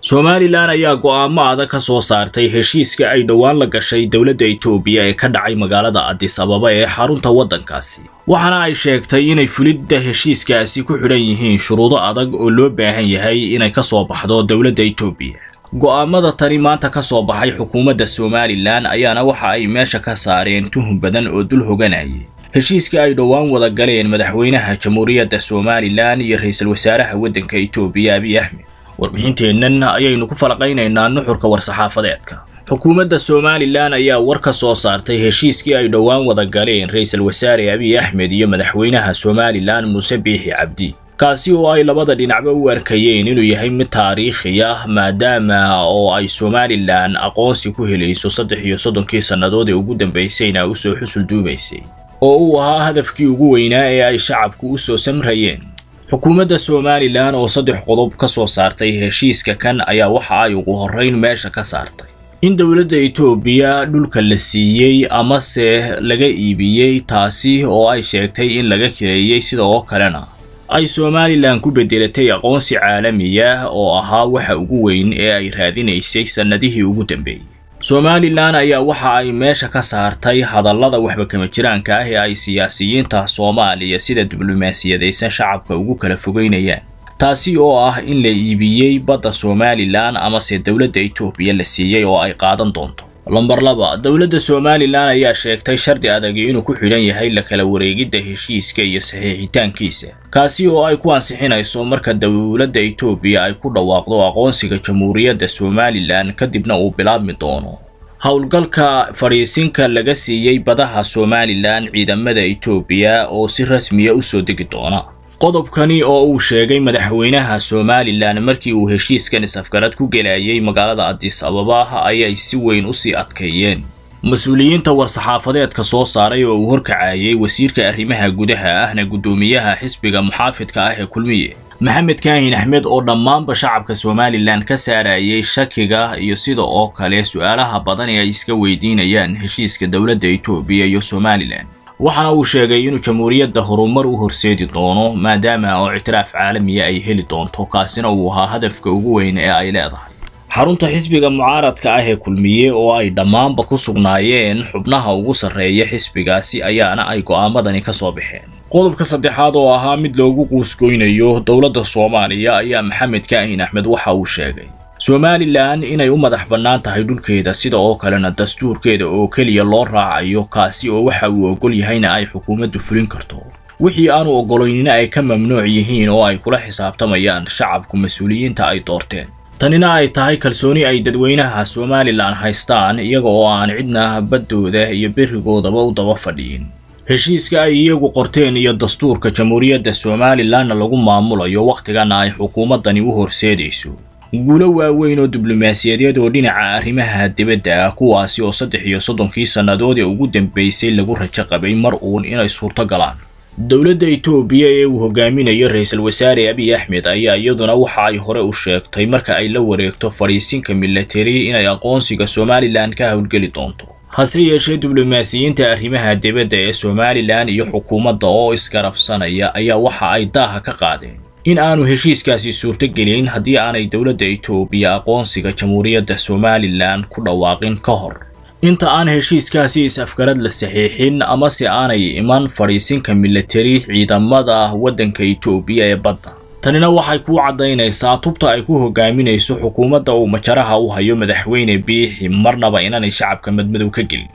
somalilan ayaa go'aamo adag ka soo saartay heshiiska ay dhowaan la gashay dowladda itoobiya ee ka dhacay magaalada adis ababa ee xarunta waddankaasi waxaana ay sheegtay inay fulidda heshiiskaasi ku xidhan yihiin shuruudo adag oo loo baahan yahay inay ka soo baxdo dowladda itoobiya go'aamada tani maanta ka soo baxay xukuumadda somalilan ayaana waxa ay meesha ka saareen tuhun badan oo dul hoganayay heshiiska ay dhowaan wada galeen madaxweynaha jamhuuriyadda somalilan iyo ra-iisul wasaaraha waddanka itoobiya abiy axmed warbixinteennan ayaynu ku falaqaynaynaa nuxurka war-saxaafadeedka xukuumadda somalilan ayaa war ka soo saartay heshiiskii ay dhowaan wada galeen ra-iisul wasaare abiy axmed iyo madaxweynaha somalilan muuse biixi cabdi kaasi oo ay labada dhinacba u arkayeen inuu yahay mid taariikhi ah maadaama oo ay somalilan aqoonsi ku helayso saddex iyo soddonkii sannadood ee ugu dambaysayna usoo xusul duubaysay oo uu ahaa hadafkii ugu weynaa ee ay shacabku u soo samrayeen xukuumadda somalilan oo saddex qodob ka soo saartay heshiiska kan ayaa waxa ay ugu horrayn meesha ka saartay in dowladda itoobiya dhulka la siiyey amase laga iibiyey taasi oo ay sheegtay in laga kireeyey sida oo kalena ay somalilan ku beddelatay aqoonsi caalamiya oo ahaa waxa ugu weyn ee ay raadinaysay sannadihii ugu dambeeyey somalilan ayaa waxa ay meesha ka saartay hadallada waxba kama jiraanka ah ee ay siyaasiyiinta soomaaliya sida diblomaasiyadaysan shacabka ugu kala fogeynayaan taasi oo ah in la iibiyey badda somalilan amase dowladda itoobiya la siiyey oo ay qaadan doonto lamber laba dowladda somalilan ayaa sheegtay shardi adagi inuu ku xidhan yahay la kala wareegidda heshiiska iyo saxiixitaankiisa kaasi oo ay ku ansixinayso marka dowladda itoobiya ay ku dhawaaqdo aqoonsiga jamhuuriyadda somalilan kadibna uu bilaabmi doono howlgalka fadhiisinka laga siiyey badaha somalilan ciidamada itoobiya oo si rasmiya u soo degi doona qodobkani oo uu sheegay madaxweynaha somalilan markii uu heshiiskan is-afgarad ku gelayay magaalada adis ababa ayay si weyn u sii adkeeyeen mas-uuliyiinta war-saxaafadeedka soo saaray oo uu horkacayay wasiirka arrimaha gudaha ahna guddoomiyaha xisbiga muxaafidka ah ee kulmiye maxamed kaahin axmed oo dhammaanba shacabka somalilan ka saarayay shakiga iyo sida oo kale su-aalaha badan ee ay iska weydiinayaan heshiiska dowladda itoobiya iyo somalilan waxaana uu sheegay inuu jamhuuriyadda horumar u horseedi doono maadaama oo ictiraaf caalamiya ay heli doonto kaasina uu ahaa hadafka ugu weyn ee ay leedahay xarunta xisbiga mucaaradka ah ee kulmiye oo ay dhammaanba ku sugnaayeen xubnaha ugu sarreeya xisbigaasi ayaana ay go'aamadani ka soo baxeen qodobka saddexaad oo ahaa mid loogu quusgoynayo dowladda soomaaliya ayaa maxamed kaahin axmed waxa uu sheegay somalilan inay u madax bannaan tahay dhulkeeda sida oo kalena dastuurkeeda oo keliya loo raacayo kaasi oo waxa uu ogol yahayna ay xukuumaddu fulin karto wixii aanu oggolaynina ay ka mamnuuc yihiin oo ay kula xisaabtamayaan shacabku mas-uuliyiinta ay doorteen tanina ay tahay kalsooni ay dadweynaha somalilan haystaan iyaga oo aan cidna baddooda iyo berigoodaba u daba fadhiyin heshiiska ay iyagu qorteen iyo dastuurka jamhuuriyadda somalilanna lagu maamulayo wakhtigana ay xukuumaddani u horseedayso guulo waaweyn oo diblomaasiyadeed oo dhinaca arrimaha dibadda ah kuwaasi oo saddex iyo soddonkii sannadood ee ugu dambaysay lagu rajo qabay mar uun inay suurto galaan dowladda itoobiya ee uu hogaaminayo ra-iisul wasaare abiy axmed ayaa iyaduna waxa ay hore u sheegtay marka ay la wareegto fadhiisinka milatari inay aqoonsiga somalilan ka howlgeli doonto hase yeeshee diblomaasiyiinta arrimaha dibadda ee somalilan iyo xukuumadda oo isgarabsanaya ayaa waxa ay daaha ka qaadeen in aanu heshiiskaasi suurtogelin haddii aanay dowladda itoobiya aqoonsiga jamhuuriyadda somalilan ku dhawaaqin ka hor inta aan heshiiskaasi is-afgarad la saxiixin amase aanay iman fadhiisinka milatari ciidamada waddanka itoobiya ee badda tanina waxay kuu caddaynaysaa tubta ay ku hogaaminayso xukuumadda uu majaraha u hayo madaxweyne biixi marnaba inaanay shacabka madmadow ka gelin